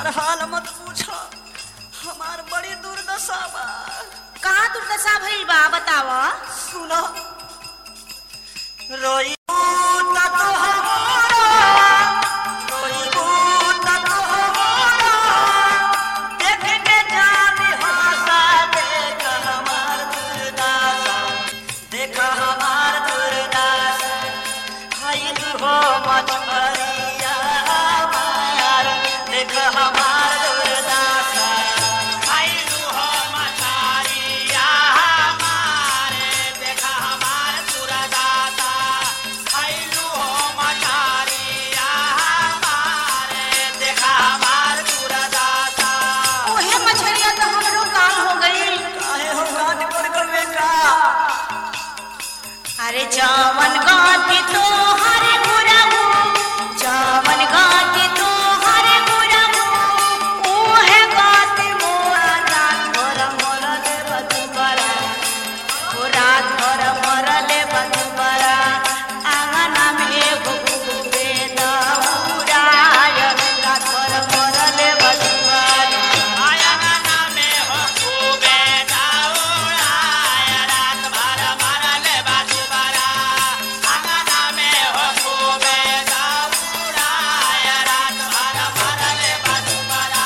हमार हाल मत पूछो हमार बड़ी दुर्दशा बा कहाँ दुर्दशा भइल बा बताव सुनो रोई त तो हमारा रोई त तो हमारा देख के जाने हंसा देख हमार दुर्दशा देख हमार दुर्दशा खाइल हो मछरिया हमार देख हमार दुर्दशा खाइलू हो मछरिया हमारे देखा हमार दुर्दाता खाइलू हो मछरिया हमारे देखा हमार दुर्दाता ओहे मछरिया तो हमरो काम हो गई काहे हो काट कर कर बेटा अरे जावन गाती तो हरे गुरहु जावन गाती तो हरे गुरहु ओहे गाती मोरा रात भर मोर ले बदुबरा ओ रात भर मोर ले बदुबरा आंगना में एगो कुबे दौड़ाय रात भर मोर ले बदुबरा आयना में हो खूबे दौड़ाय रात भर मरले बाजुबरा आंगना में हो खूबे दौड़ाय रात भर मरले बाजुबरा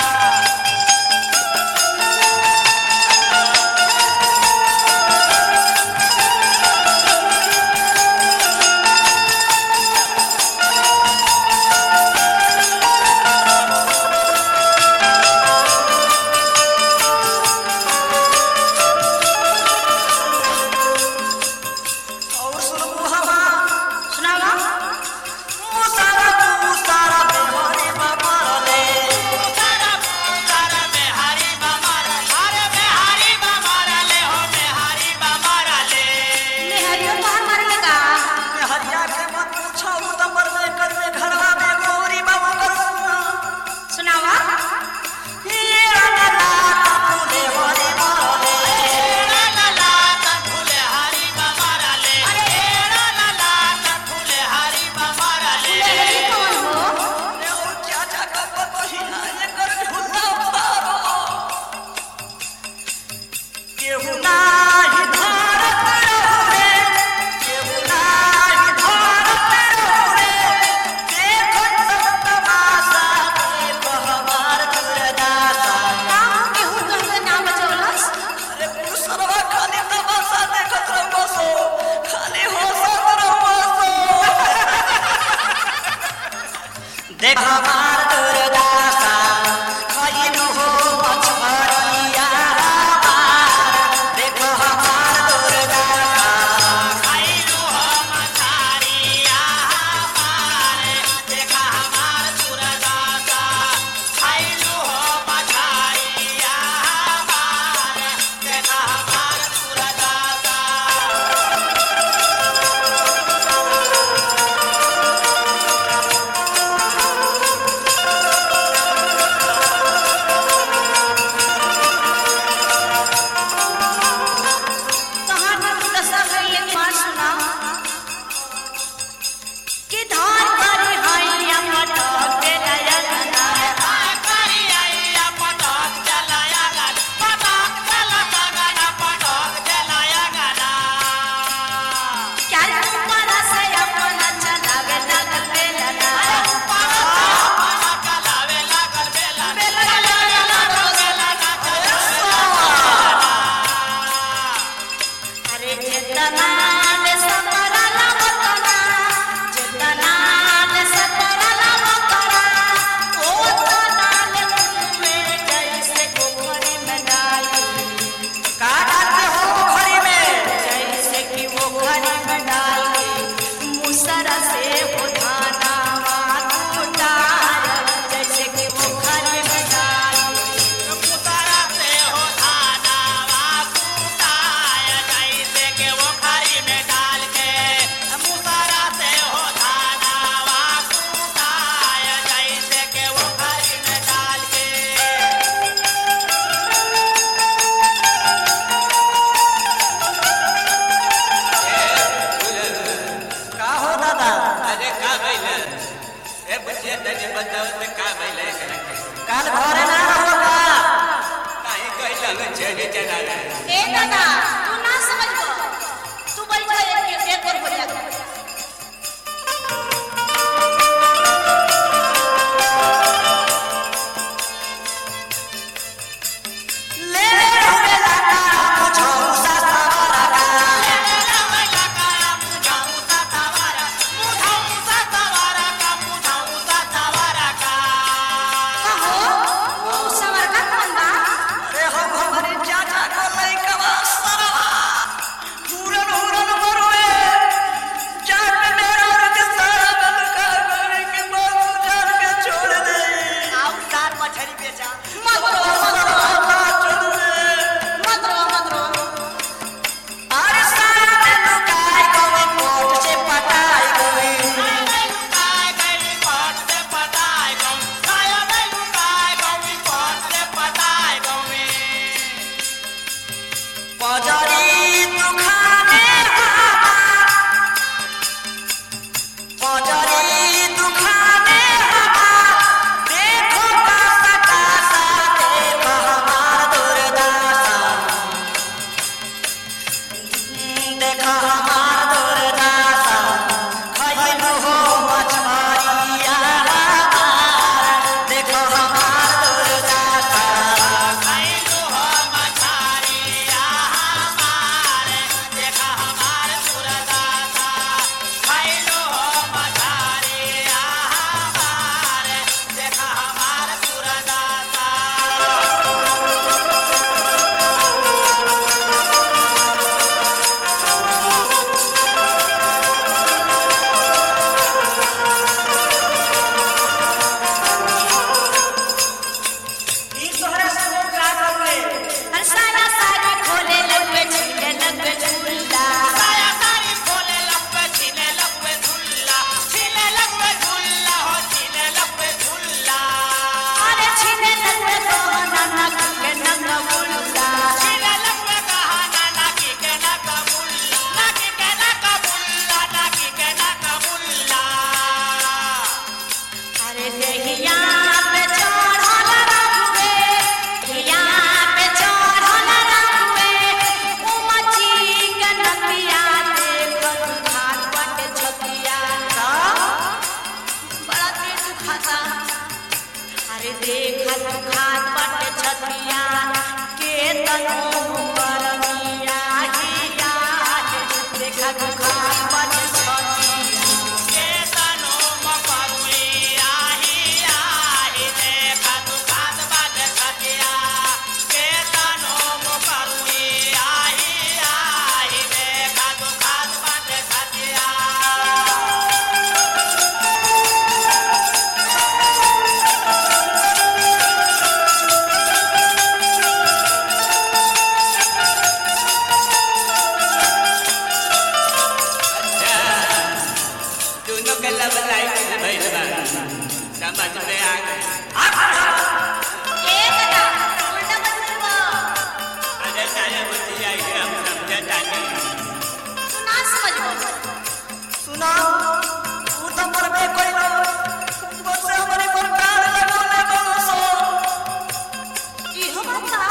और सुनबू हवा सुनावा मुसारा मुसारा बेहरे बमरले सारा सारा बिहारी बमर अरे बिहारी बमर ले हो बिहारी बमर ले नेहरियो तो हमार लगा हरिया के मत पूछो उतमर में कर में घरवा में गौरी बाबा करूंगा सुनावा ये ला तूने हरे मरले ला ला फूले हरी बमर ले ला ला फूले हरी बमर ले नेहरी कौन हो ने और क्या जाकर बहिना ये कर झूठा पारो केहू नाही भारत रहुरे केहू नाही भारत रहुरे देखत सब तमाशा देख हमार दुर्दशा काम केहू तुमके नाम बचौलस अरे पुरुषवा खाली तमाशा देखत रहो सो खाली होसत रहो सो देख हमार दुर्दशा खइलू हो मछरिया हमार देख हमार दुर्दशा खाइलू हो मछरिया हमारे देखा हमार दुर्दाता खाइलू हो मछरिया हमारे देखा हमार दुर्दाता कहाँ दुर्दशा भइल एक बार सुना कि धान करे हैया मटक के लया गना करिया पटक चलाया गन पटक चला गना पटक चलाया गना क्या ऊपर से अपना चलावे लगल बेलना चलावे लागल बेला अरे जितना ले सतरा लवकरा जितना ले सतरा लवकरा ओ तना ले में जैसे गोखरी में डाली का डालते हो घरी में जैसे कि वो घड़ी में डाल के मुसरा से वो धाना उतार जैसे कि वो घड़ी में डाल के पुतारा से हो धाना वाकुटाय जैसे के वो खरी में डाल के मुतारा से हो धाना वाकुटाय जैसे के वो खरी में डाल के का हो दादा अरे का भइल ए बुझिया तनी बताओ त का भइल एकरा के काल घरे ना होगा काहे कैलन चले चला रे ए दादा तू ना समझबो तू बैठ एक एक और बोलिया ले रे लगा मुझो ससवारा का कहो ओ सवर का कौन बा अरे हम हमारे चाचा को लइकवा सरवा हुरन हुरन मरोए जाट मेरा के सारा बल का करे के बाबू जान के छोड़ दे आउ तार मछली बेचा मत रो मत रो चल रे मत रो मत रो अरे सारा में लुकाई गई कोट से पटाई गई पजरी तू खाने बाबा पजरी तू खाने बाबा देखो कासा कासा देखो हमार दुर्दशा देखो हमार दुर्दशा खइलू हो मछरिया देखो हमार दुर्दशा ई तोहरा सब का करले हर सारा सारी खोले लगे छीले लगे झूला अरे छीले लगे तो नाना के नंगा बुल्ला अरे देहिया पे चढ़ल रहुए देहिया पे चढ़ल रहुए ओ मची के नदिया देख खान पट छतिया बड़ा पेट खाता अरे देख खान पट छतिया के तनो करमिया हिया देख खान पट छतिया दोनों के लब लाइट भइल बा समझ में आ गई ए दादा उल्टा मत बोलो अरे सारे बुद्धि आई हम समझता नहीं तू ना समझबो सुना तू तो मरबे कइलो बस हमरे पर कान लगोले बसो इहो बात बा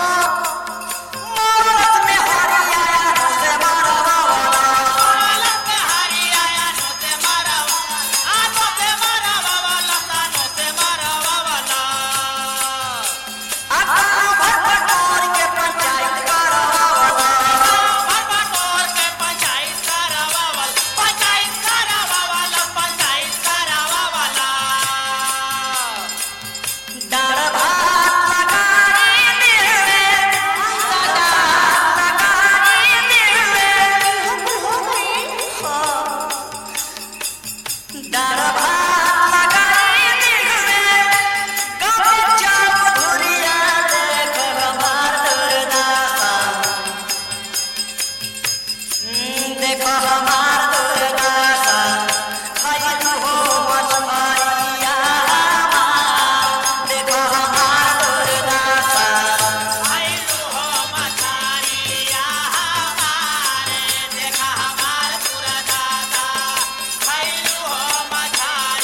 मोरत में हरी आया से मारवा आता भर भर के पंचायत करवा डर भात लगाई दिल में लगाई दिल में डर भात लगाई दिल में कब जाओ धुरिया देख हमार दुर्दशा देखो हमार दुर्दशा खइलू हो मछरिया देखो हमार दुर्दशा देखा हमार पूरा दादा खैलू हो मछारी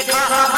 देखा